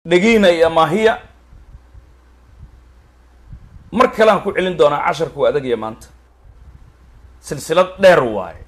dhegiina iyo amaahiya mar kale aan ku celin doonaa casharku waa adagaya maanta silsilad dheer waaye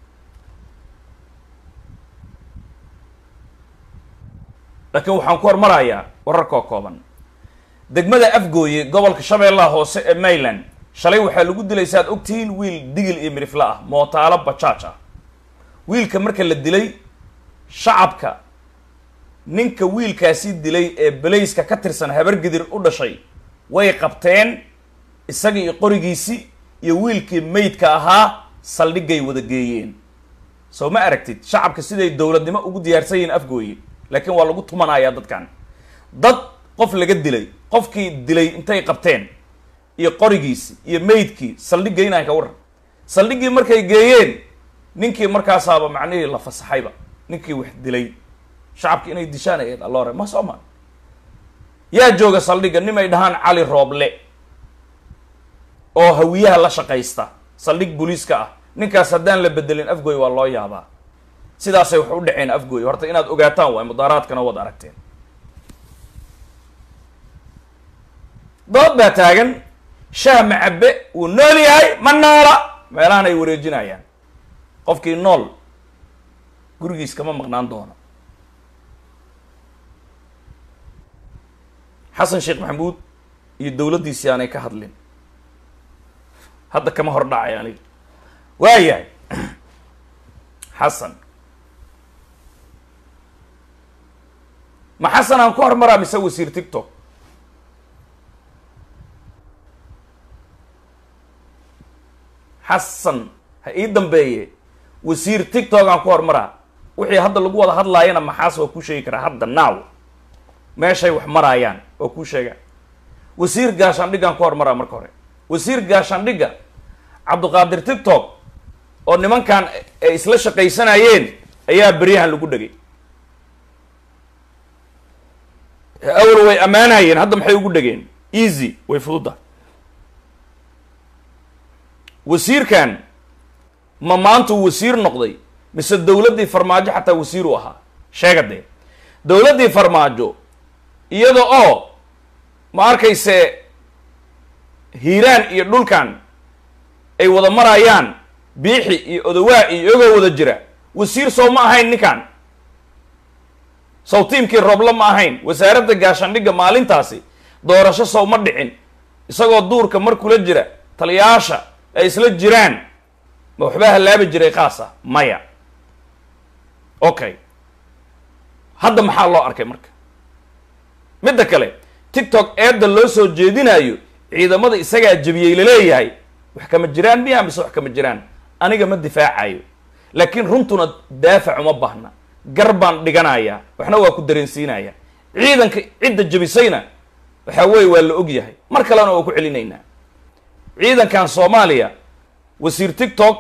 laakiin waxaan ku hormarayaa wararkoo kooban degmada afgooye gobolka shabeellaha hoose ee mayland shalay waxaa lagu dilay si aad ogtihiin wiil digil iyo mirifle ah mootaalo bajaaj ah wiilka marka la dilay shacabka ninka wiilkaasi dilay ee belayska ka tirsan habargidir u dhashay way qabteen isagii iyo qorigiisi iyo wiilkii maydka ahaa saldhigay wada geeyeen soo ma aragtid shacabka siday dowladnimo ugu diyaarsan yihiin afgooye laakiin waa lagu tumanayaa dadkan dad qof laga dilay qofkii dilay intay qabteen iyo qorigiisi iyo maydkii saldhig geynaya ka waran saldhiggii markay geeyeen ninkii markaasaaba macnihii la fasaxayba ninkii wax dilay shacabki inay dishaan ay alloore ma soo ma yaa jooga saldhigga nim ay dhahaan cali rooble oo hawiyaha la shaqaysta saldhig booliiska ah ninkaas haddaan la bedelin afgooy waa loo yaabaa sidaasay wax u dhaceen afgooy horta inaad ogaataan waay mudaaraadkana wad aragteen dood baa taagan shaah macabe wuu nool yahay ma noola meelahan ay wareejinayaan qofkii nool gurigiis kama maqnaan doono xasan sheekh maxamuud iyo dowladdiisii aanay ka hadlin hadda kama hor dhacay aniga waayahay xasan ma xasan aan ku hormaraa mise wasiir tictok xasan ha ii dambeeye wasiir tictok aan ku hormaraa wixii hadda lagu wada hadlaayana maxaas waa kuu sheegi karaa hadda now meeshay wax maraayaan waa kuu sheega wasiir gaashaandhiggaan ku hormaraa marka hore wasiir gaashaandhigga cabduqaadir tictok oo nimankan ay isla shaqaysanayeen ayaa beryahan lagu dhegay awal way ammaanayeen hadda maxay ugu dhegeen easy way fududa wasiirkan ma maanta uu wasiir noqday mise dowladdii farmaajo xataa wasiir u ahaa sheega dee dowladdii farmaajo iyada oo ma arkayse hiiraan iyo dhulkan ay wada marayaan biixi iyo odawaa iyo iyagoo wada jira wasiir sow ma ahayn ninkan sow tiimkii roobla ma ahayn wasaaradda gaashaandhigga maalintaasi doorasho sow ma dhicin isagoo duurka mar kula jira taliyaasha ay isla jiraan ma waxbaa hallaabi jiray qaasa maya okay hadda maxaa loo arkay marka midda kale tictok eedda loo soo jeedinayo ciidamada isagaa jebiyey laleeyahay wax kama jiraan miya mise wax kama jiraan aniga ma difaacayo laakiin runtuna daafac uma baahna gar baan dhiganayaa waxna waa ku dareensiinaya ciidanka cidda jebisayna waxaa weeye waa la og yahay mar kalena waa ku celinaynaa ciidankan soomaaliya wasiir tictok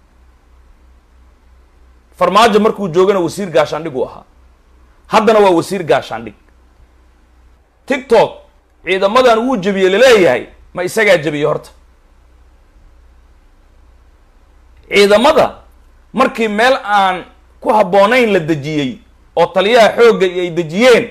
farmaajo markuu joogana wasiir gaashaandhig uu ahaa haddana waa wasiir gaashaandhig tictok ciidamadan wuu jebiyey laleeyahay ma isagaa jebiyey horta ciidamada markii meel aan ku habboonayn la dejiyey oo taliyaha xoogga iyo ay dejiyeen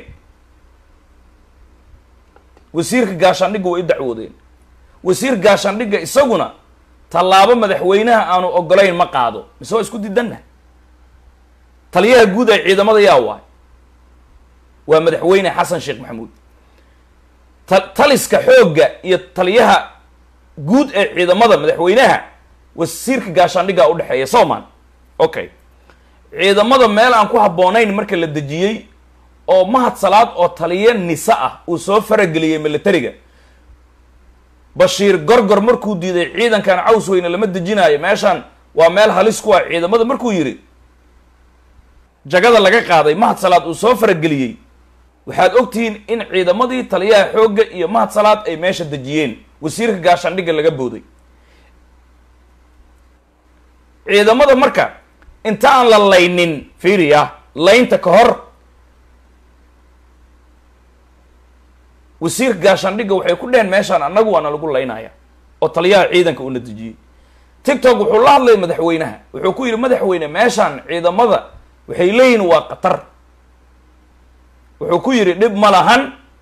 wasiirka gaashaandhigga way u dacwoodeen wasiir gaashaandhigga isaguna tallaabo madaxweynaha aanu ogolayn ma qaado mise waa isku didanna taliyaha guud ee ciidamada yaa waay waa madaxweyne xasan sheekh maxamuud ta taliska xoogga iyo taliyaha guud ee ciidamada madaxweynaha wasiirka gaashaandhiggaa udhexeeya soman okay ciidamada meel aan ku habboonayn marka la dejiyey oo mahad salaad oo taliya nise ah uu soo farageliyey militariga bashiir gorgor markuu diiday ciidankan caws weyne lama dejinaayo meeshaan waa meel halis ku ah ciidamada markuu yidhi jagada laga qaaday mahad salaad uu soo farageliyey waxaad ogtihiin in ciidamadii taliyaha xoogga iyo mahad salaad ay meesha dejiyeen wasiirka gaashaandhigga laga booday ciidamada marka inta aan la laynin fiiriya laynta ka hor wasiirka gaashaandhigga waxay ku dheheen meeshaan annagu waana lagu laynaya oo taliyaha ciidanka uuna dejiyey tictok wuxuu la hadlay madaxweynaha wuxuu ku yidhi madaxweyne meeshaan ciidamada waxay leeyihin waa khatar wuxuu ku yidhi dhib ma lahan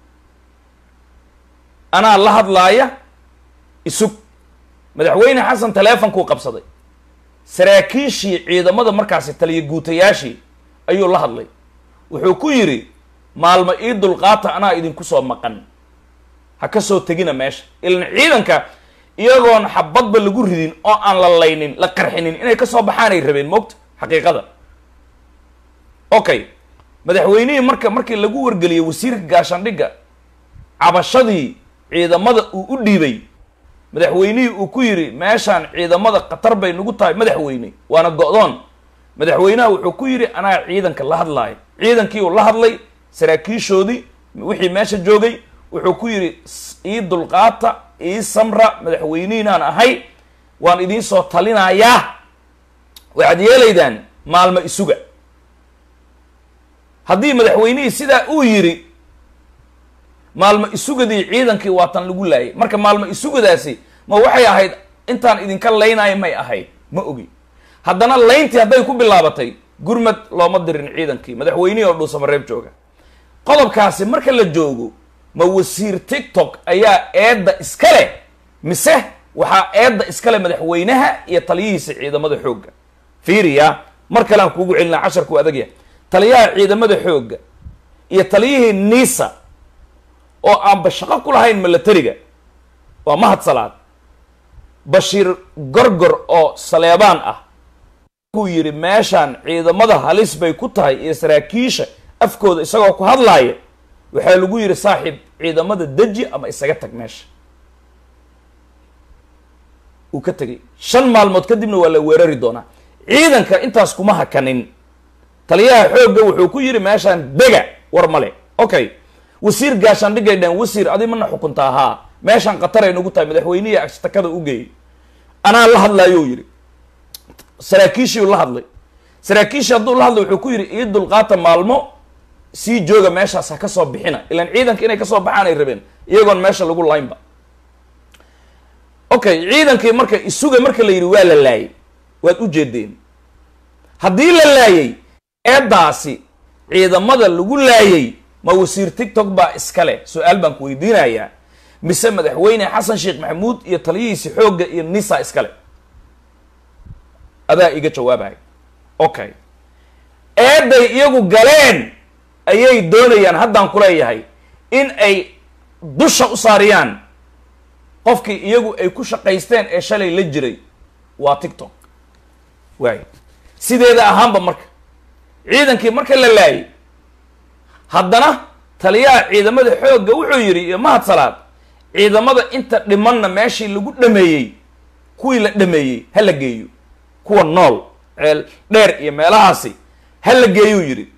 anaa la hadlaaya isug madaxweyne xasan taleefonkuu qabsaday saraakiishii ciidamada markaasi taliya guutayaashii ayuu la hadlay wuxuu ku yidhi maalmo ii dulqaata anaa idinku soo maqan ha ka soo tegina meesha ilan ciidanka iyagoon xabadba lagu ridin oo aan la laynin la qarxinin inay kasoo baxaanay rabeen moogta xaqiiqada okay madaxweynihii marka markii lagu wargeliyey wasiirka gaashaandhigga cabashadii ciidamada uu u dhiibay madaxweynihii uu ku yidhi meeshaan ciidamada khatar bay nagu tahay madaxweyne waana go-doon madaxweynaha wuxuu ku yidhi anaa ciidanka la hadlaayo ciidankii uu la hadlay saraakiishoodii wixii meesha joogay wuxuu ku yidhi ii dulqaata ii samra madaxweynihinaan ahay waan idiin soo talinayaa waxaad yeelaydaan maalmo isuga haddii madaxweynihii sidaa uu yidhi maalmo isugadii ciidankii waatan lagu laayay marka maalmo isugadaasi ma waxay ahayd intaan idinka laynaayo may ahayd ma ogi haddana layntii hadday ku bilaabatay gurmad looma dirin ciidankii madaxweynihii oo dhuusamareeb jooga qodobkaasi marka la joogo ma wasiir tiktok ayaa eedda iska leh mise waxaa eedda iskale madaxweynaha iyo taliyihiisa ciidamada xoogga fiiriya mar kale aan kuugu celinaa casharku adagya taliyaha ciidamada xoogga iyo taliyihii nisa oo aanba shaqo ku lahayn milatariga waa mahad salaad bashiir gorgor oo saleebaan ah kuu yidhi meeshaan ciidamada halis bay ku tahay iyo saraakiisha afkooda isagoo ku hadlaaya waxaa lagu yidhi saaxiib ciidamada deji ama isaga tag meesha uu ka tegay shan maalmood kadibna waa la weerari doonaa ciidanka intaas kuma hakanin taliyaha xoogga wuxuu ku yidhi meeshaan dega war male okay wasiir gaashaandhigay dheen wasiir adi mana xukuntaa haa meeshaan khatar ay nagu tahay madaxweynihii ashtakada u geeyey anaa la hadlaayou yidhi saraakiishiiu la hadlay saraakiishii hadduu la hadlay wuxuu ku yidhi ii dulqaata maalmo sii jooga meeshaas ha ka soo bixina ilaan ciidanka inay kasoo baxaan ay rabeen iyagoon meesha lagu laynba okay ciidankii marka isuga marka la yidhi waa la laayay waad u jeedeen haddii la laayay eeddaasi ciidamada lagu laayay ma wasiir tiktok baa iska leh su-aal baan ku weydiinayaa mise madaxweyne xasan sheekh maxamuud iyo taliyihiisi xoogga iyo nisa iskale adaa iga jawaabaya okay eedday iyagu galeen ayay doonayaan haddaan kuleeyahay in ay dusha u saariyaan qofkii iyagu ay ku shaqaysteen ee shalay la jiray waa tiktok waay sideeda ahaanba marka ciidankii marka la laayay haddana taliyaha ciidamada xoogga wuxuu yidhi iyo mahad salaad ciidamada inta dhimanna meeshii lagu dhameeyey kuwii la dhameeyey ha la geeyo kuwa nool ceel dheer iyo meelahaasi ha la geeyuu yidhi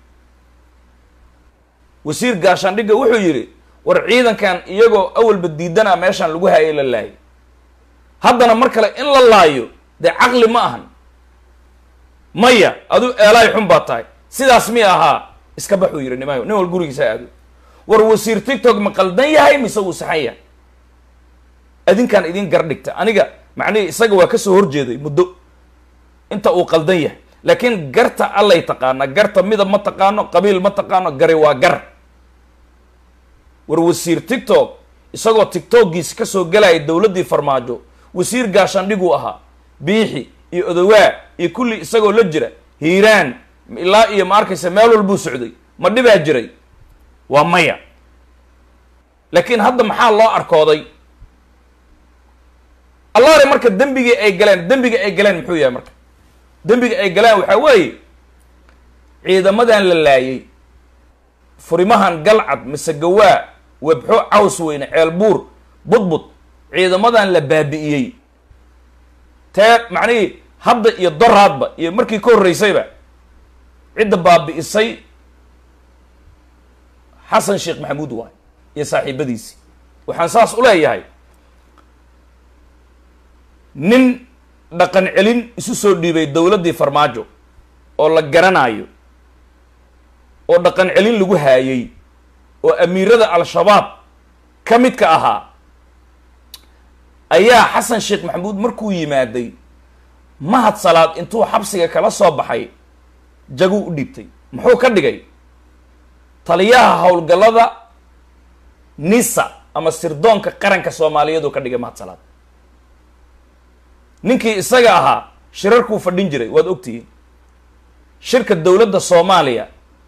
wasiir gaashaandhigga wuxuu yidhi war ciidankan iyagoo awalba diidanaa meeshaan lagu haayay la laayay haddana mar kale in la laayo dee caqli ma ahan maya aduu eelaay xun baa tahay sidaas mi ahaa iska baxuu yidhi nimayo nin wal gurigiisa aado war wasiir tiktok ma qaldan yahay mise wuu saxan yahay adinkaan idin gar dhigta aniga macnihii isaga waa kasoo horjeeday muddo inta uu qaldan yahay laakiin garta allay taqaana garta midab ma taqaano qabiil ma taqaano gari waa gar war wasiir tiktok isagoo tiktokgiisi kasoo galaya dowladdii farmaajo wasiir gaashaandhiguu ahaa biixi iyo odowaa iyo kulli isagoo la jira hiiraan ilaa iyo ma arkaysa meel walbuu socday ma dhibaa jiray waa maya laakiin hadda maxaa loo arkooday allaare marka dembigii ay galeen dembiga ay galeen muxuu yahay marka dembiga ay galeen waxaa weeye ciidamadan la laayay furimahan galcad mise gawaa webxo caws weyne ceelbuur budbud ciidamadan la baabi'iyey tee macnihii hadda iyo doraadba iyo markii ka horreysayba cidda baabi'isay xasan sheekh maxamuud waay iyo saaxiibadiisii waxaan saas u leeyahay nin dhaqan celin isu soo dhiibay dowladdii farmaajo oo la garanayo oo dhaqan celin lagu haayay oo amiirada al-shabaab ka midka ahaa ayaa xasan sheekh maxamuud markuu yimaaday mahad salaad intuu xabsiga kala soo baxay jaguu u dhiibtay muxuu ka dhigay taliyaha howlgallada nisa ama sirdoonka qaranka soomaaliyeed uu ka dhigay mahadsalaad ninkii isaga ahaa shirarkuu fadhin jiray waad ogtihiin shirka dowladda soomaaliya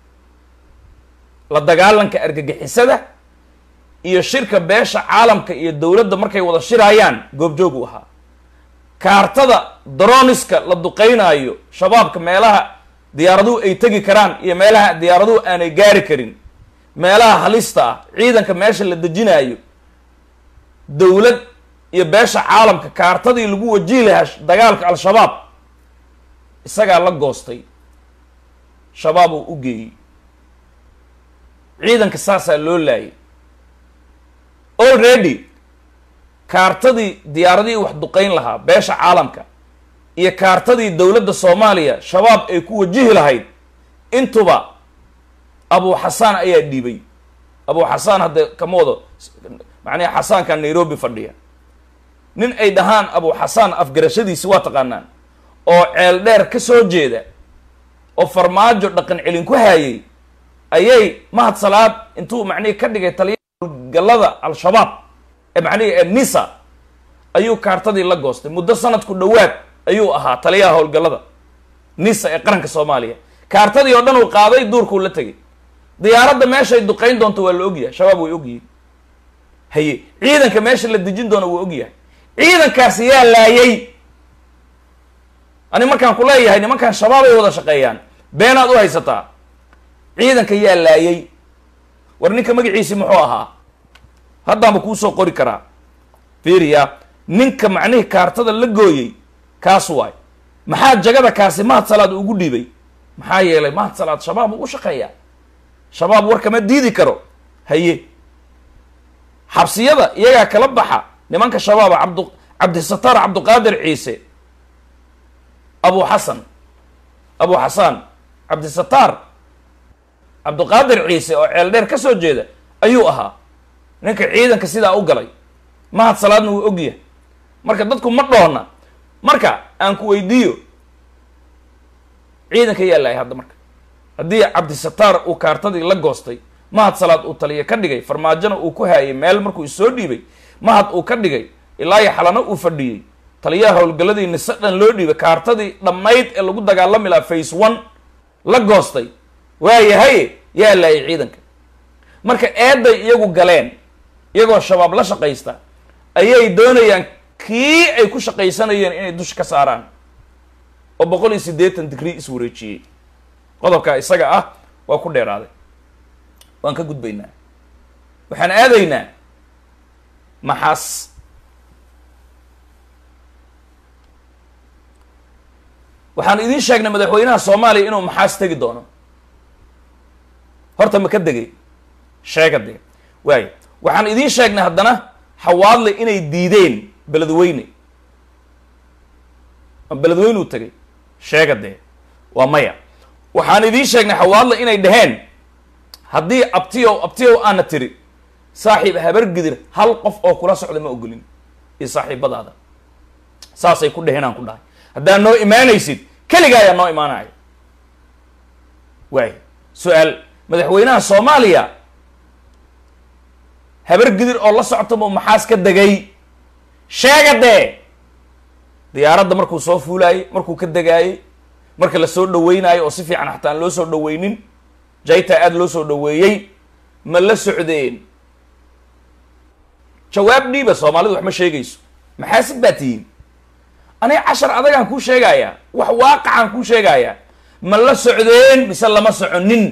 la dagaalanka argagixisada iyo shirka beesha caalamka iyo dowladda markay wada shirayaan goobjoog u ahaa kaartada droniska la duqeynaayo shabaabka meelaha diyaaraduhu ay tegi karaan iyo meelaha diyaaraduhu aanay gaari karin meelaha halista ah ciidanka meesha la dejinaayo dowlad iyo beesha caalamka kaartadii lagu wajihi lahaa dagaalka al-shabaab isagaa la goostay shabaab uu u geeyey ciidanka saasaa loo laayay already kaartadii diyaaradihii wax duqeyn lahaa beesha caalamka iyo kaartadii dowladda soomaaliya shabaab ay ku wajihi lahayd intuba abu xasaan ayaa dhiibay abu xasaan hadda kama wado macnaha xasaanka nairobi fadhiya nin ay dhahaan abu xasaan afgarashadiisi waa taqaanaan oo ceel dheer ka soo jeeda oo farmaajo dhaqan celin ku haayay ayay mahad salaad intuu macnihii ka dhigay taliya gallada al-shabaab ee macnihii ee nisa ayuu kaartadii la goostay muddo sanadku dhowaad ayuu ahaa taliyaha howlgallada nisa ee qaranka soomaaliya kaartadii oo dhan uu qaaday duurkuu la tegay diyaaradda meeshay duqeyn doonto waa la ogyahay shabaab way ogyihiin haye ciidanka meesha la dejin doono wuu ogyahay ciidankaasi yaa laayay ani markaan ku leeyahay nimankan shabaab ay wada shaqeeyaan beenaad u haysataa ciidanka yaa laayay war ninka magaciisi muxuu ahaa haddaanba kuusoo qori karaa fiiriya ninka macnihii kaartada la gooyey kaas waay maxaa jagada kaasi mahad salaad ugu dhiibay maxaa yeelay mahad salaad shabaab uu u shaqeeyaa shabaab war kama diidi karo haye xabsiyada iyagaa kala baxa nimanka shabaaba cabdu cabdisataar cabduqaadir ciise abu xasan abu xasaan cabdisataar cabduqaadir ciise oo ceel dheer ka soo jeeda ayuu ahaa ninka ciidanka sidaa u galay mahad salaadna wuu ogyahay marka dadku ma dhoona marka aan ku weydiiyo ciidanka yaa lahay hadda marka haddii cabdisataar uu kaartadii la goostay mahad salaad uu taliya ka dhigay farmaajona uu ku haayay meel markuu isoo dhiibay mahad uu ka dhigay ilaa iyo xalano uu fadhiyey taliyaha howlgalladii nise dhan loo dhiibay kaartadii dhammayd ee lagu dagaalami lahaa face one la goostay waayahay yaa laayay ciidanka marka eeday iyagu galeen iyagoo shabaab la shaqaysta ayay doonayaan kii ay ku shaqaysanayeen inay dusha ka saaraan oo boqol iyo siddeetan digrii iswareejiyey qodobkaa isaga ah waa ku dheeraaday waan ka gudbaynaa waxaan aadaynaa maxaas waxaan idiin sheegnay madaxweynaha soomaaliya inuu maxaas tegi doono horta ma ka degay sheega dee waayo waxaan idiin sheegnay haddana xawaadle inay diideen beledweyne ma beledweynuu tegay sheega dee waa maya waxaan idiin sheegnay xawaadle inay dhaheen haddii abtiyow abtiyow aana tiri saaxiib habargidir hal qof oo kula socda ma ogolin iyo saaxiibadaada saasay ku dheheen aan ku dhahay haddaad noo imaanaysid keliga ayaa noo imaanaya waay su-aal madaxweynaha soomaaliya habargidir oo la socta mu maxaas ka degay sheega dee diyaaradda markuu soo fuulaayey markuu ka degaayey marka la soo dhaweynayo oo si fiican xataa aan loo soo dhaweynin jayta aada loo soo dhaweeyey ma la socdeen jawaab dhiiba soomaalidu wax ma sheegayso maxaasid baa tihiin aniga cashar adagaan kuu sheegayaa wax waaqacaan kuu sheegayaa ma la socdeen mise lama soconin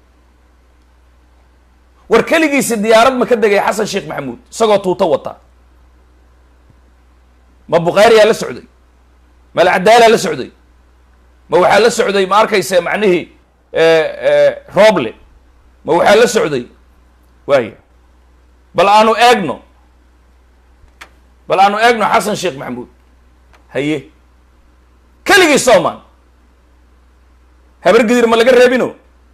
war keligiisi diyaarad ma ka degay xasan sheekh maxamuud isagoo tuuto wata ma bukhaariyaa la socday ma alcadaalaa la socday ma waxaa la socday ma arkaysa macnihii roble ma waxaa la socday waaya bal aanu eegno bal aanu eegno xasan sheekh maxamuud haye keligii sooman habargidir ma laga reebino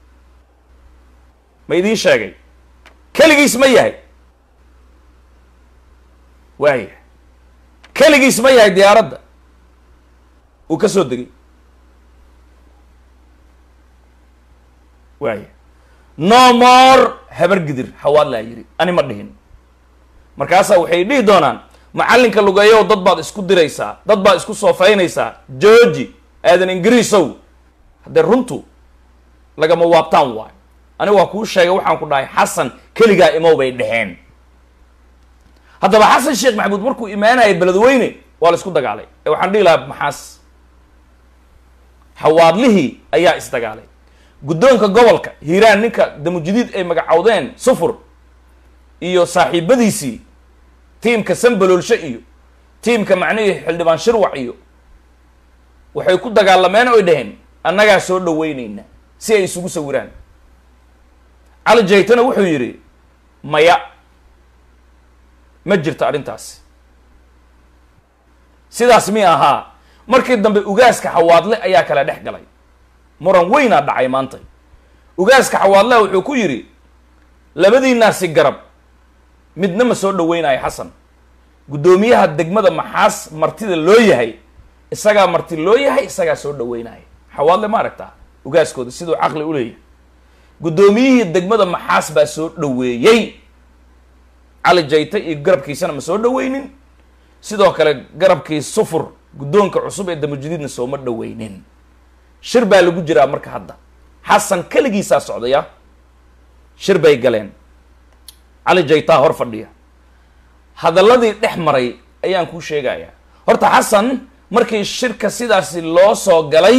ma idiin sheegay keligiis ma yahay waaya keligiis ma yahay diyaaradda uu ka soo degay waaya no more habargidir xawaadlaa yidhi ani ma dhihin markaasaa waxay dhihi doonaan macallinka lugeeyow dad baad isku diraysaa dad baad isku soofaynaysaa georgi aadan ingiriisow haddee runtu lagama waabtaan waayo ani waa kuu sheegay waxaan ku dhahay xasan keligaa imow bay dheheen haddaba xasan sheekh maxamuud markuu imaanayay beledweyne waa la isku dagaalay ee waxaan dhihi lahaa maxaas xawaadlihii ayaa isdagaalay guddoonka gobolka hiiraan ninka damujadiid ay magacowdeen sufur iyo saaxiibadiisii tiimka sambaloolshe iyo tiimka macnihii xildhibaan shirwac iyo waxay ku dagaalameen oy dhaheen annagaa soo dhaweyneyna si ay isugu sawiraan cali jaytana wuxuu yidhi maya ma jirto arrintaasi sidaas mi ahaa markii dambe ugaaska xawaadle ayaa kala dhex galay muran weynaa dhacay maanta ugaaska xawaadleha wuxuu ku yidhi labadiinaasi garab midna ma soo dhaweynayo xasan guddoomiyaha degmada maxaas martida loo yahay isagaa marti loo yahay isagaa soo dhaweynaya xawaadle ma aragtaa ugaaskooda siduu caqli u leeyahay guddoomiyihii degmada maxaas baa soo dhaweeyey cali jayta iyo garabkiisana ma soo dhaweynin sidoo kale garabkii sufur guddoonka cusub ee damujadiidna sooma dhaweynin shir baa lagu jiraa marka hadda xasan keligiisaa socdaya shir bay galeen cali jaytaa hor fadhiya hadalladii dhex maray ayaan kuu sheegayaa horta xasan markii shirka sidaasi loo soo galay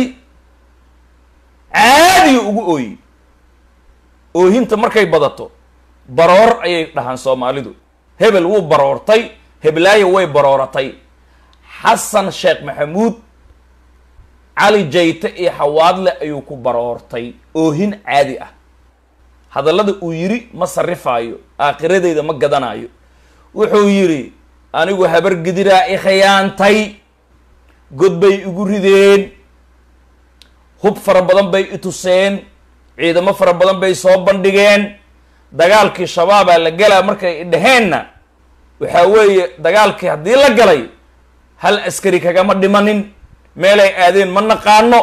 caadiga ugu ooyi oohinta markay badato baroor ayay dhahaan soomaalidu hebel wuu baroortay heblaayo way barooratay xasan sheekh maxamuud cali jayte iyo xawaadle ayuu ku baroortay oohin caadi ah hadallada uu yidhi ma sarrifaayo aakiradeyda ma gadanayo wuxuu yidhi anigu habar gidiraa i khiyaantay god bay igu rideen hub fara badan bay i tuseen ciidamo fara badan bay soo bandhigeen dagaalkii shabaabaa la galaa markay i dhaheenna waxaa weeye dagaalkii haddii la galay hal askari kagama dhimanin meelay aadeen ma naqaano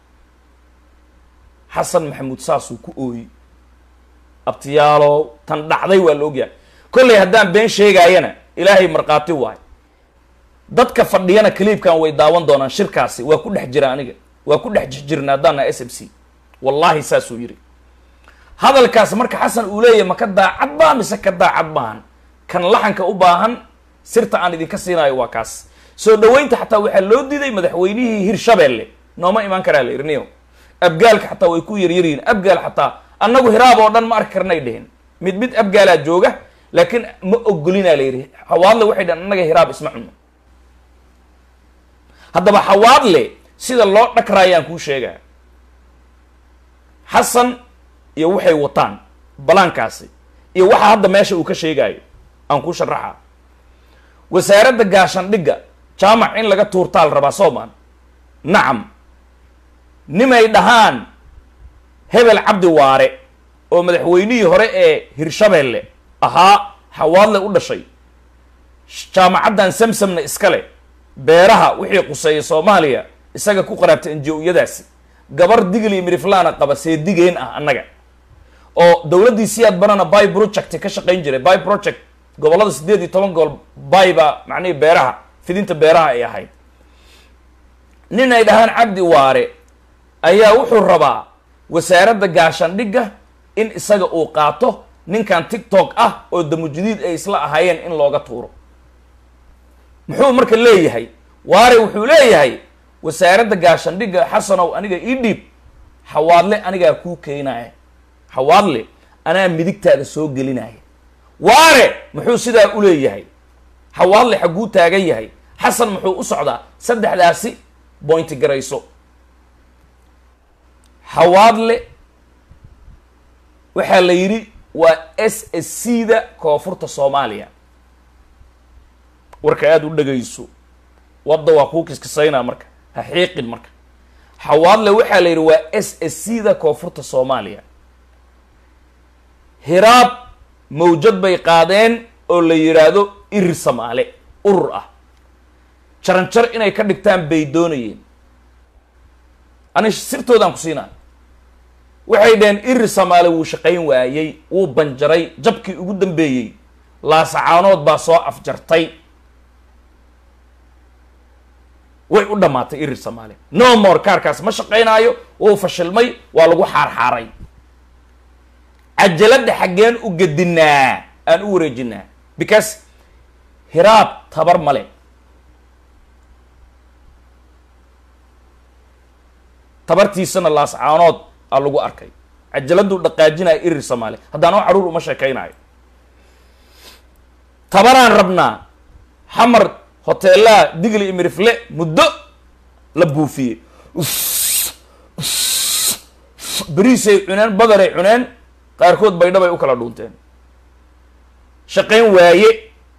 xasan maxamuud saasuu ku ooyi abtiyaalow tan dhacday waa la ogyahay kollay haddaan been sheegaayana ilaahay markhaati waay dadka fadhiyana kaliibkan way daawan doonaan shirkaasi waa ku dhex jira aniga waa ku dhex jirna haddaana s m c wallaahi saasuu yidhi hadalkaas marka xasan uu leeyahy ma ka daacad baa mise ka daacad maahan kan laxanka u baahan sirta aan idinka siinayo waa kaas soo dhaweynta xataa waxaa loo diiday madaxweynihii hirshabeelle nooma imaan karaa la irniyo abgaalka xataa way ku yaryaryihin abgaal xataa annagu hiraab oo dhan ma arki karnay dhehen mid mid abgaalaa jooga laakiin ma ogolinaa la yidhi xawaadle waxay dhahan annaga hiraab isma cuno haddaba xawaadle sida loo dhakraayaan kuu sheegaa xasan iyo waxay wataan balaankaasi iyo waxa hadda meesha uu ka sheegaayo aan kuu sharaxa wasaaradda gaashandhigga jaamac in laga tuurtaal rabaa soomaan nacam nimay dhahaan hebel cabdi waare oo madaxweynihii hore ee hirshabeelle ahaa xawaadle u dhashay jaamacaddan samsamna iskale beeraha wixii quseeyay soomaaliya isaga ku qaraabtay enji-oyadaasi gabar digli iyo miriflaana qaba seedigeen ah annaga oo dowladdii siyaad banana by project ka shaqayn jiray by project gobollada siddeed iyo toban gobol by baa macnihii beeraha fidinta beeraha ay ahayd nin ay dhahaan cabdi waare ayaa wuxuu rabaa wasaaradda gaashandhigga in isaga uu qaato ninkan tiktok ah oo damujadiid ay isla ahaayeen in looga tuuro muxuu marka leeyahay waare wuxuu leeyahay wasaaradda gaashandhigga xasanow aniga ii dhiib xawaadle anigaa kuu keenaya xawaadle anaa midigtaada soo gelinaya waare muxuu sidaa u leeyahay xawaadle xagguu taagan yahay xasan muxuu u socdaa saddexdaasi bointi garayso xawaadle waxaa la yidhi waa s s c da koonfurta soomaaliya warka aada u dhagayso wadda waa kuu kiskisaynaa marka ha xiiqin marka xawaadle waxaa la yidhi waa s s c da koonfurta soomaaliya hiraab mawjad bay qaadeen oo la yidhaahdo irir samaale urur ah jaranjar inay ka dhigtaan bay doonayeen ani sirtoodaan ku siinaa waxay dhaheen iri samaale wuu shaqayn waayey wuu banjaray jabkii ugu dambeeyey laasacaanood baa soo afjartay way u dhammaatay iri samaale no more kaarkaas ma shaqaynaayo wuu fashilmay waa lagu xaarxaaray cajaladda xaggeen u gedinaa aan u wareejinaa because hiraab tabar male tabartiisana laascaanood aa lagu arkay cajaladuu dhaqaajinaya irir soomaali haddaan oo caruur uma sheekaynayo tabaraan rabnaa xamar hoteelaha digli iyo mirifle muddo la buufiyey beriisay cuneen badaray cuneen qaarkood baydhabay u kala dhuunteen shaqayn waaye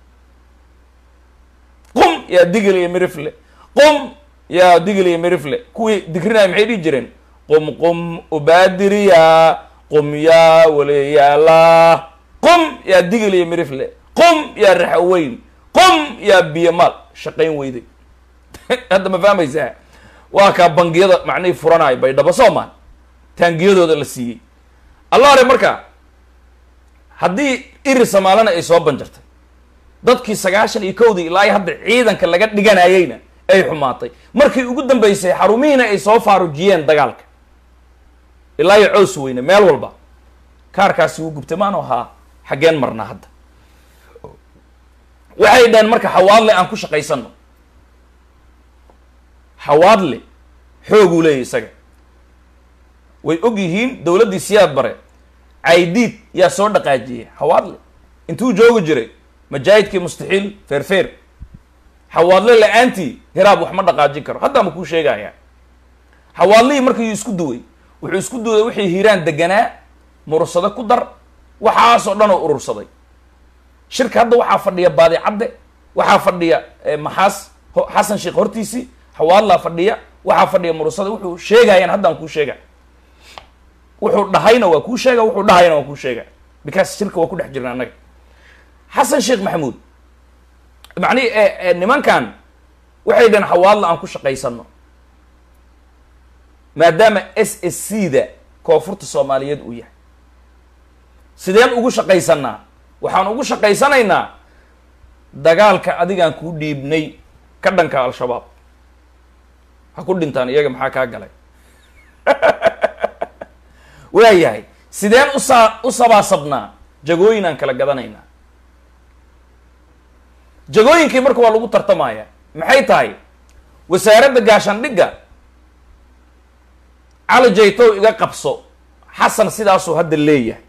qum yaa digil iyo mirifle qum yaa digil iyo mirifle kuwii digrinaya maxay dhihi jireen qum qum ubaadiriya qum yaa waliyaala qum yaa digil iyo mirifle qum yaa raxaweyn qum yaa biyamaal shaqayn weyday hadda ma fahmaysaa waa kaa bangiyada macnihii furanayo baydhabo soomaan taangiyadooda la siiyey allaare marka haddii iri samaalana ay soo banjartay dadkii sagaashan iyo kowdii ilaa iyo hadda ciidanka laga dhiganayeyna ay xumaatay markii ugu dambeysay xarumihiina ay soo faarujiyeen dagaalka ilaa iyo cows weyne meel walba kaarkaasi wuu gubtay maanu ahaa xaggeen marnaa hadda waxay dhaheen marka xawaadle aan ku shaqaysano xawaadle xooguu leeyahy isaga way og yihiin dowladdii siyaad bare caydiid yaa soo dhaqaajiyey xawaadle intuu joogi jiray majaahidkii mustaxiil feerfeer xawaadle la-aantii hiraab wax ma dhaqaajin karo haddaa ma kuu sheegaya xawaadlihii markii isku duway wuxuu isku duway wixii hiiraan deganaa murursado ku dar waxaasoo dhan oo urursaday shirka hadda waxaa fadhiya baadicadde waxaa fadhiya maxaas xasan sheekh hortiisii xawaadlaa fadhiya waxaa fadhiya murursada wuxuu sheegayaan haddaan kuu sheega wuxuu dhahayna waa kuu sheega wuxuu dhahayna waa kuu sheega because shirka waa ku dhex jirna annaga xasan sheekh maxamuud macnihi nimankan waxay dhaheen xawaadla aan ku shaqaysano maadaama s s c da koonfurta soomaaliyeed uu yahay sideen ugu shaqaysanaa waxaan ugu shaqaysanaynaa dagaalka adigaan kuu dhiibnay ka dhanka al-shabaab ha ku dhintaan iyaga maxaa kaa galay waayahay sideen usaa u sabaasabnaa jagooyin aan kala gadanaynaa jagooyinkii marka waa lagu tartamaya maxay tahay wasaaradda gaashaandhigga cali jaytow iga qabso xasan sidaasuu hadda leeyahay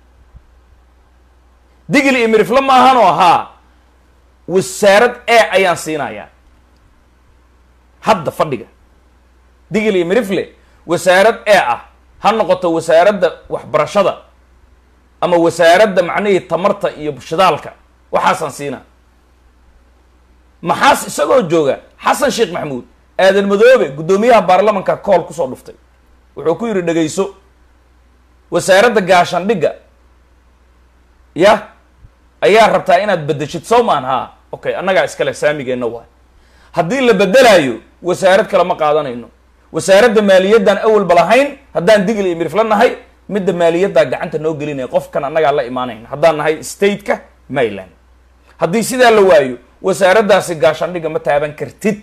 digli iyo mirifle maahanoo ahaa wasaarad e ayaan siinayaa hadda fadhiga digli iyo mirifle wasaarad e ah ha noqoto wasaaradda waxbarashada ama wasaaradda macnihii tamarta iyo shidaalka waxaasaan siinaa maxaas isagoo jooga xasan sheekh maxamuud aadan madoobe guddoomiyaha baarlamanka kool kusoo dhuftay wuxuu ku yidhi dhegayso wasaaradda gaashaandhigga ya ayaa rabtaa inaad bedeshid soo maan haa okay annagaa iskale saamigeenna waay haddii la bedelaayo wasaarad kale ma qaadanayno wasaaradda maaliyaddan awalba lahayn haddaan digli iyo mirifla nahay midda maaliyaddaa gacanta noo gelinaya qofkan annagaa la imaanayna haddaan nahay stateka maryland haddii sidaa la waayo wasaaraddaasi gaashaandhigga ma taaban kartid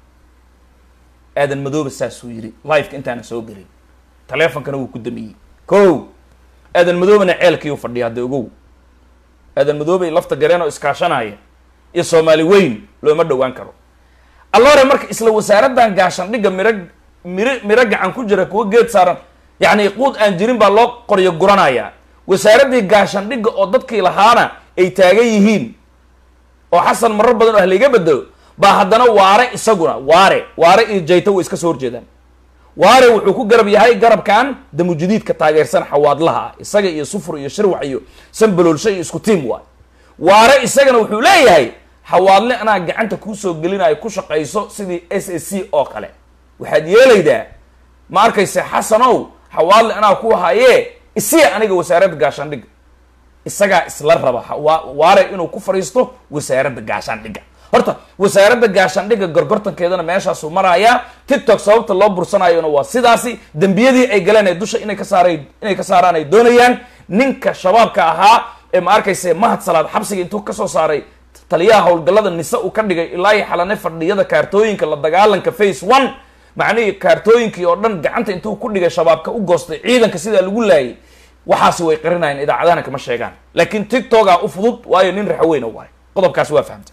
aadan madoobe saasuu yidhi liveka intaana soo gelin taleefonkana wuu ku damiyey ko aadan madoobena ceelkiiu fadhiya hadda ogow aadan madoobey lafta gareen oo iskaashanaya iyo soomaali weyn looma dhowaan karo allore marka isla wasaaraddan gaashaandhigga miro miro miro gacan ku jira kuwa geed saaran yacni quud aan jirin baa loo qoryo guranayaa wasaaraddii gaashaandhigga oo dadkii lahaana ay taagan yihiin oo xasan marar badan oo haliga bedelo baa haddana waare isaguna waare waare iyo jayto way iska soo horjeedaan waare wuxuu ku garab yahay garabkan damujudiidka taageersan xawaadlaha ah isaga iyo sufur iyo shirwax iyo sanbaloolsho iyo isku tiim waay waare isagana wuxuu leeyahay xawaadle anaa gacanta kuusoo gelinayo ku shaqayso sidii s s c oo kale waxaad yeelaydaa ma arkayse xasanow xawaadle anaa ku hayee isiya aniga wasaaradda gaashaandhigga isagaa isla raba waare inuu ku fadhiisto wasaaradda gaashaandhigga horta wasaaradda gaashaandhigga gorgortankeedana meeshaasuu marayaa tiktok sababta loo bursanayona waa sidaasi dembiyadii ay galeen ee dusha inay ka saara inay ka saaraan ay doonayaan ninka shabaabka ahaa ee ma arkayse mahad salaad xabsiga intuu kasoo saaray taliyaha howlgallada nise uu ka dhigay ilaa iyo xalane fadhiyada kaartooyinka la dagaalanka face one macnihii kaartooyinkii oo dhan gacanta intuu ku dhigay shabaabka u goostay ciidanka sidaa lagu laayay waxaasi way qarinayaan idaacadahana kama sheegaan laakiin tiktokaa u fudud waayo nin raxweyna waayo qodobkaasi waa fahamta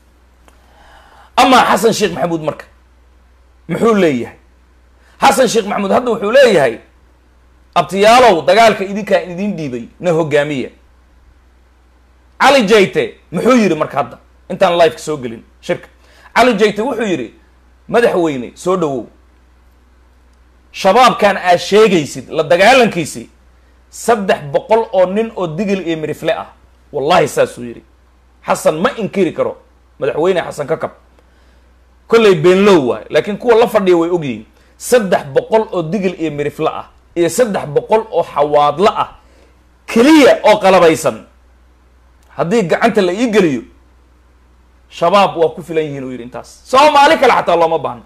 amaa xasan sheekh maxamuud marka muxuu leeyahay xasan sheekh maxamuud hadda wuxuu leeyahay abtiyaalow dagaalka idinkaa idin dhiibay na hogaamiya cali jayte muxuu yidhi marka hadda intaan liveka soo gelin shirka cali jayte wuxuu yidhi madaxweyne soo dhawow shabaabkan aad sheegaysid la dagaalankiisi saddex boqol oo nin oo digil iyo mirifle ah wallahi saasuu yidhi xasan ma inkiri karo madaxweyne xasan kakab kollay beenlow waayo laakiin kuwa la fadhiya way ogyihiin saddex boqol oo digil iyo mirifle ah iyo saddex boqol oo xawaadlo ah keliya oo qalabaysan haddii gacanta la ii geliyo shabaab waa ku filan yihiin uu yidhi intaas soomaali kale xataa looma baahno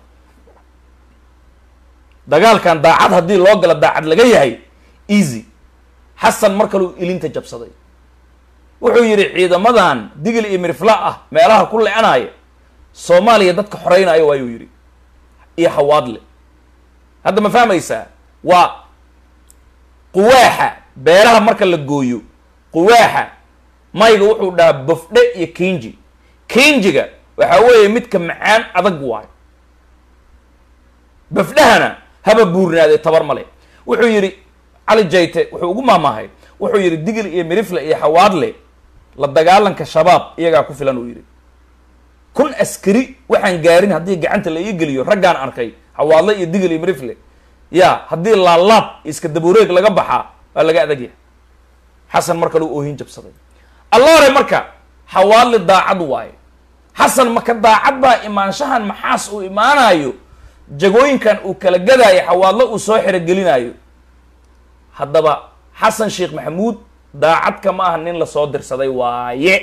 dagaalkan daacad haddii loo galo daacad laga yahay easy xasan mar kaleu ilinta jabsaday wuxuu yidhi ciidamadan digil iyo mirifla ah meelaha ku le-anaya soomaaliya dadka xoreynaayo waayuu yidhi iyo hawaadle hadda ma fahmaysaa waa quwaaxa beeraha marka la gooyo quwaaxa mayga wuxuu dhahaa bofdhe iyo kinji kinjiga waxaa weeye midka macaan adag waayo bafdhahana haba buurnaaday tabar male wuxuu yidhi cali jayte wuxuu ugu maamaahay wuxuu yidhi digil iyo mirifle iyo xawaadle la dagaalanka shabaab iyagaa ku filan uu yidhi kun askari waxaan gaarin haddii gacanta la ii geliyo raggaan arkay xawaadle iyo digil iyo mirifle ya haddii laalaab iska dabuureeg laga baxaa waa laga adagyahay xasan mar kale u oohin jabsaday alloore marka xawaadle daacad waaye xasan maka daacad baa imaanshahan maxaas uu imaanayo jagooyinkan uu kala gadaayo xawaadlo uu soo xerogelinaayo haddaba xasan sheekh maxamuud daacadka ma aha nin lasoo dirsaday waaye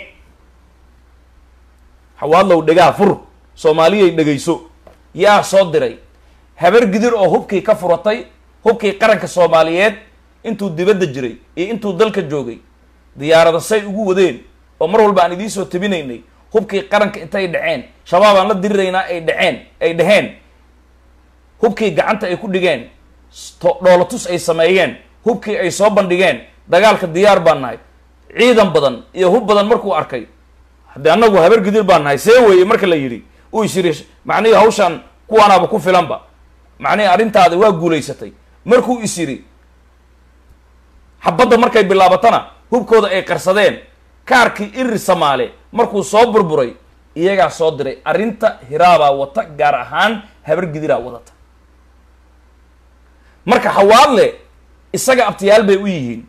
xawaadlow dhegaha fur soomaaliyay dhegayso yaa soo diray habar gidir oo hubkii ka furatay hubkii qaranka soomaaliyeed intuu dibadda jiray iyo intuu dalka joogay diyaarada say ugu wadeen oo mar walba aan idiin soo tabinaynay hubkii qaranka intay dhaceen shabaab aan la diriraynaa ay dhaceen ay dhaheen hubkii gacanta ay ku dhigeen dhoolatus ay sameeyeen hubkii ay soo bandhigeen dagaalka diyaar baan nahay ciidan badan iyo hub badan markuu arkay haddii annagu habar gidir baan nahay see weeye marka la yidhi uu is yidhi macnihii hawshaan kuwaanaaba ku filanba macnihii arrintaada waa guulaysatay markuu is yidhi xabadda markay bilaabatana hubkooda ay qarsadeen kaarkii iri samaale markuu soo burburay iyagaa soo diray arrinta hiraabaa wata gaar ahaan habar gidiraa wadata marka xawaadle isaga abtiyaal bay u yihiin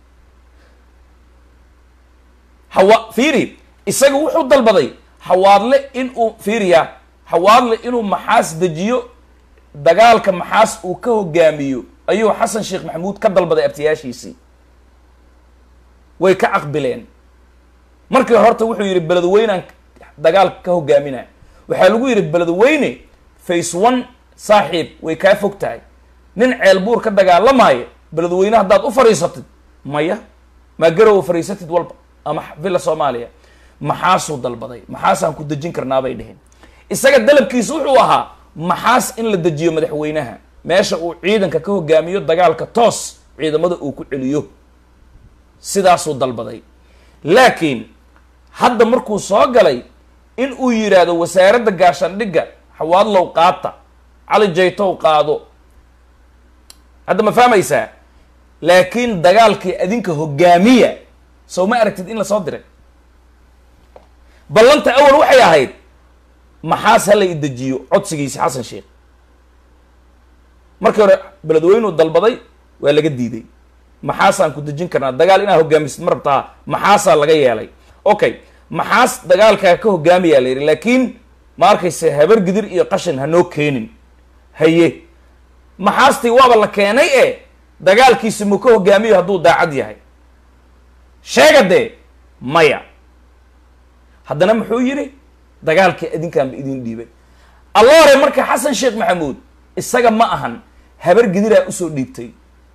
hawa fiiri isaga wuxuu dalbaday xawaadle inuu fiiriya xawaadle inuu maxaas dejiyo dagaalka maxaas uu ka hogaamiyo ayuu xasan sheekh maxamuud ka dalbaday abtiyaashiisii way ka aqbileen markii horta wuxuu yidhi beledweynaan dagaalka ka hogaaminaa waxaa lagu yidhi beledweyne face one saaxiib way kaa fog tahay nin ceelbuur ka dagaalamaayo beledweyne haddaad u fadhiisatid maya maa garow fadhiisatid walba ama villa soomaaliya maxaasuu dalbaday maxaasaan ku dejin karnaa bay dheheen isaga dalabkiisa wuxuu ahaa maxaas in la dejiyo madaxweynaha meesha uu ciidanka ka hogaamiyo dagaalka toos ciidamada uu ku celiyo sidaasuu dalbaday laakiin hadda markuu soo galay in uu yidhaahdo wasaaradda gaashaandhigga xawaadlow qaata cali jaytow qaado hadda ma fahmaysaa laakiin dagaalkii adinka hogaamiya sow ma aragtid in lasoo diray ballanta awal waxay ahayd maxaas hala i dejiyo codsigiisi xasan sheekh markii hore beledweynuu dalbaday waa laga diiday maxaasaan ku dejin karnaa dagaal inaad hogaamisid ma rabtaa maxaasaa laga yeelay okay maxaas dagaalkaa ka hogaamiyaa la yidhi laakiin ma arkayse habar gidir iyo qashin hanoo keenin haye maxaastii waaba la keenay e dagaalkiisi muu ka hogaamiyo hadduu daacad yahay sheega dee maya haddana muxuu yidhi dagaalkii idinkaanba idin dhiibay alloore marka xasan sheekh maxamuud isaga ma ahan habar gidiraa usoo dhiibtay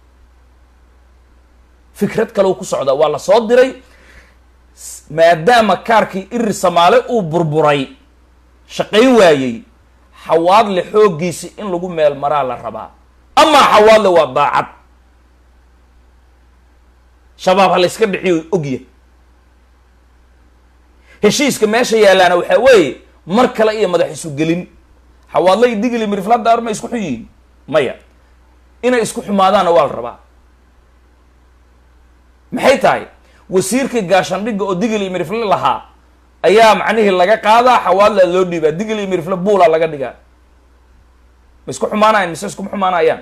fikrad kaleu ku socdaa waa la soo diray maadaama kaarkii iri samaale uu burburay shaqayn waayey xawaadle xooggiisi in lagu meel maraa la rabaa amaa xawaadle waa daacad shabaab ha layska dhiciyo ogya heshiiska meesha yaalaana waxaa weeye mar kale iyo madax isu gelin xawaadle iyo digili miriflada arma isku xun yihiin maya inay isku xumaadaanna waa la rabaa maxay tahay wasiirkii gaashandhigga oo digil iyo mirifle lahaa ayaa macnihii laga qaadaa xawaadla loo dhiibaa digil iyo mirifle buula laga dhigaa ma isku xumaanayan mise iskuma xumaanayaan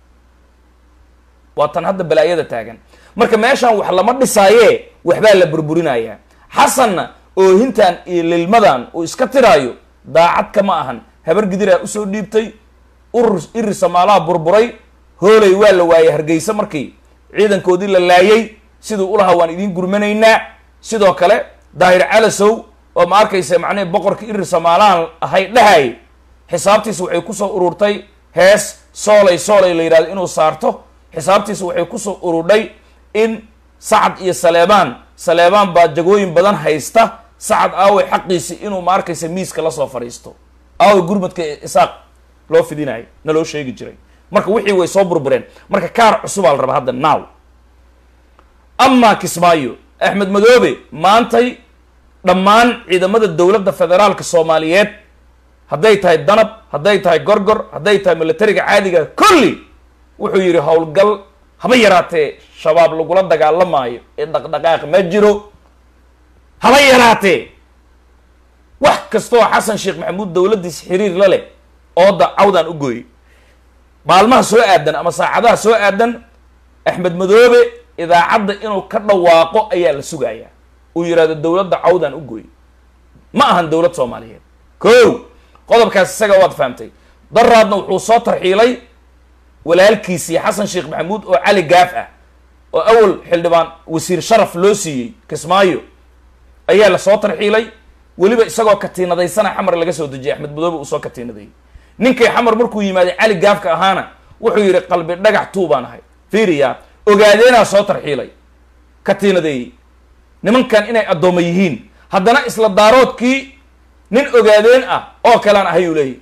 waa tan hadda balaayada taagan marka meeshaan wax lama dhisaaye waxbaa la burburinayaa xasanna oohintan iyo lilmadan uu iska tiraayo daacad kama ahan habar gidiraa usoo dhiibtay urur iri samaalaha burburay hooley waa la waayay hargeysa markii ciidankoodii la laayay siduu ulahaa waan idiin gurmanaynaa sidoo kale daahir calasow oo ma arkaysa macnihi boqorkii iri samaalahan ahay dhahay xisaabtiisa waxay kusoo ururtay hees soolay soolay la yidhahdo inuu saarto xisaabtiisa waxay kusoo ururdhay in sacad iyo saleebaan saleebaan baa jagooyin badan haysta sacad aaway xaqiisi inuu ma arkaysa miiska lasoo fadhiisto aaway gurmadka isaaq loo fidinayo na loo sheegi jiray marka wixii way soo burbureen marka kaar cusubaa la rabaa hadda now amaa kismaayo axmed madoobe maantay dhammaan ciidamada dowladda federaalka soomaaliyeed hadday tahay danab hadday tahay gorgor hadday tahay militariga caadiga kulli wuxuu yidhi howlgal haba yaraatee shabaab lagula dagaalamaayo ee dhaqdhaqaaq ma jiro haba yaraatee wax kastoo xasan sheekh maxamuud dowladdiis xiriir la leh ooda cawdaan u gooyey maalmaha soo aadan ama saacadaha soo aadan axmed madoobe idaacadda inuu ka dhawaaqo ayaa la sugayaa uu yidhahdo dowladda cawdaan u gooyey ma ahan dowlad soomaaliyeed ko qodobkaas isaga waad fahamtay daraadna wuxuu soo tarxiilay walaalkiisii xasan sheekh maxamuud oo cali gaaf ah oo awal xildhibaan wasiir sharaf loo siiyey kismaayo ayaa lasoo tarxiilay weliba isagoo katiinadaysana xamar laga soo dejiyay axmed madoobe uu soo katiinaday ninkii xamar markuu yimaaday cali gaafka ahaana wuxuu yidhi qalbi dhagax tuu baan ahay fiiriya ogaadeenaa soo tarxiilay katiinadeeyey nimankan inay addooma yihiin haddana isla daaroodkii nin ogaadeen ah oo kalean ahayuu leeyahy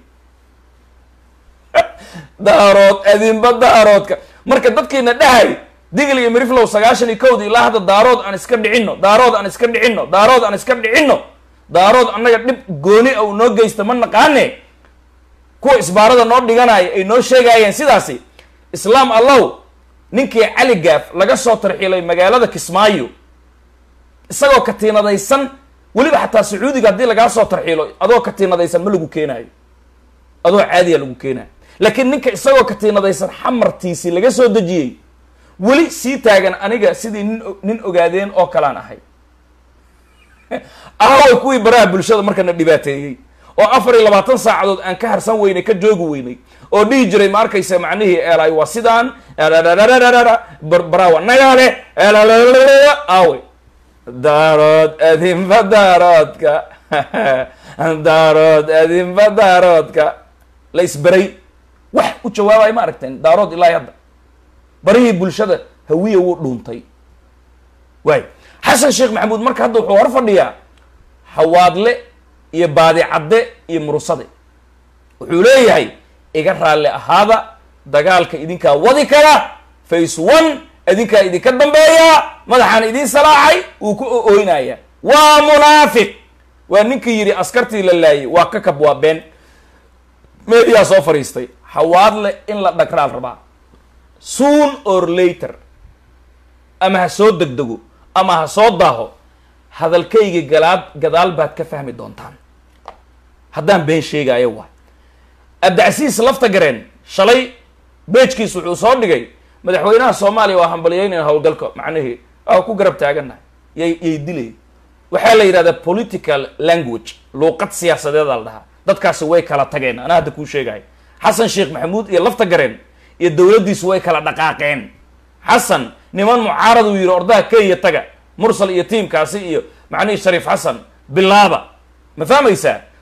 daarood adinba daaroodka marka dadkiina dhahay digl iyo miriflow sagaashan iyo kowda ilaa hadda daarood aan iska dhicinno daarood aan iska dhicinno daarood aan iska dhicinno daarood annaga dhib gooni a u noo geysta ma naqaane kuwa isbaarada noo dhiganaya ay noo sheegayeen sidaasi islaam allow ninkii cali gaaf laga soo tarxiilay magaalada kismaayo isagoo katiinadaysan weliba xataa sacuudiga haddii lagaa soo tarxiilo adoo katiinadaysan ma lagu keenaayo adoo caadiya lagu keenaayo laakiin ninka isagoo katiinadaysan xamartiisii laga soo dejiyey weli sii taagan aniga sidii nin nin ogaadeen oo kalaan ahay ahaway kuwii baraha bulshada markana dhibaateeyey oo afar iyo labaatan saacadood aan ka harsan weynay ka joogi weynay oo dhihi jiray ma arkaysa macnihii eelay waa sidaan barawa nagaale awe daarood adinba daaroodka daarood adinba daaroodka la isberay wax u jawaabayo ma aragteen daarood ilaahi hadda barihii bulshada hawiya wuu dhuuntay waay xasan sheekh maxamuud marka hadda wuxuu hor fadhiyaa hawaadle iyo baadicadde iyo murusade wuxuu leeyahay iga raalli ahaada dagaalka idinkaa wadi kara face one idinkaa idinka dambeeyaa madaxaan idiin salaaxay wuu ku ooynaya waa munaafiq waa ninkii yidhi askartii la laayay waa ka kab waa been meediyaa soo fadhiistay hawaadle in la dhagraal rabaa soon or later ama ha soo degdego ama ha soo daaho hadalkayga galaad gadaal baad ka fahmi doontaan haddaan been sheegaayo waa abdicasiis lafta gareen shalay beejkiis wuxuu soo dhigay madaxweynaha soomaaliya waa hambaliyeynayn howlgalka macnihii waa ku garab taagannahay yay yay dilay waxaa la yidhahdaa political language luuqad siyaasadeeda la dhahaa dadkaasi way kala tageen anaa hadda kuu sheegahay xasan sheekh maxamuud iyo lafta gareen iyo dowladdiisu way kala dhaqaaqeen xasan niman mucaarad uu yidhi ordaha kenya taga mursal iyo tiimkaasi iyo macnihii shariif xasan bilaaba ma fahmaysaa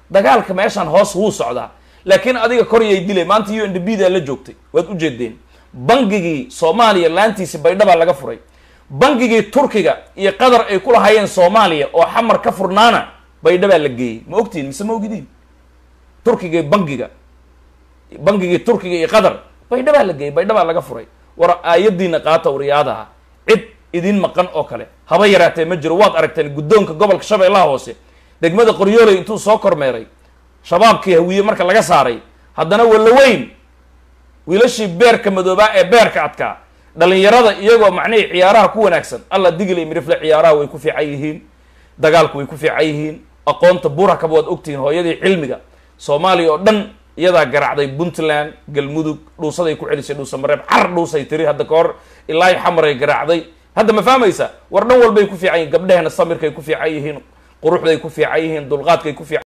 dagaalka meeshaan hoos wuu socdaa laakiin adiga koryay dilay maanta u n d b daa la joogtay waad ujeedeen bangigii soomaaliya laantiisi baydhabaa laga furay bangigii turkiga iyo qatar ay ku lahaayeen soomaaliya oo xamar ka furnaana baydhabaa la geeyey ma ogtihin mise ma ogidiin turkiga bangiga bangigii turkiga iyo qatar baydhabaa la geeyey baydhabaa laga furay war aayadiina qaata wariyaadaha cid idin maqan oo kale haba yaraatee ma jiro waad aragteen guddoonka gobolka shabeellaha hoose degmada qoryooley intuu soo kormeeray shabaabkii hawiye marka laga saaray haddana wallaweyn wiilashii beerka madoobaa ee beerka adkaa dhalinyarada iyagoo macnihii ciyaaraha ku wanaagsan alla digil iyo mirifle ciyaaraha way ku fiican yihiin dagaalku way ku fiican yihiin aqoonta burakaba waad ogtihiin hooyadii cilmiga soomaaliya oo dhan iyadaa garacday puntland galmudug dhuusaday ku celisay dhuusamareeb car dhuusay tiri hadda ka hor ilaa xamaray garaacday hadda ma fahmaysa war dhan walbay ku fiican yihiin gabdhehena samirkay ku fiican yihiin quruxday ku fiican yihiin dulqaadkay ku fiican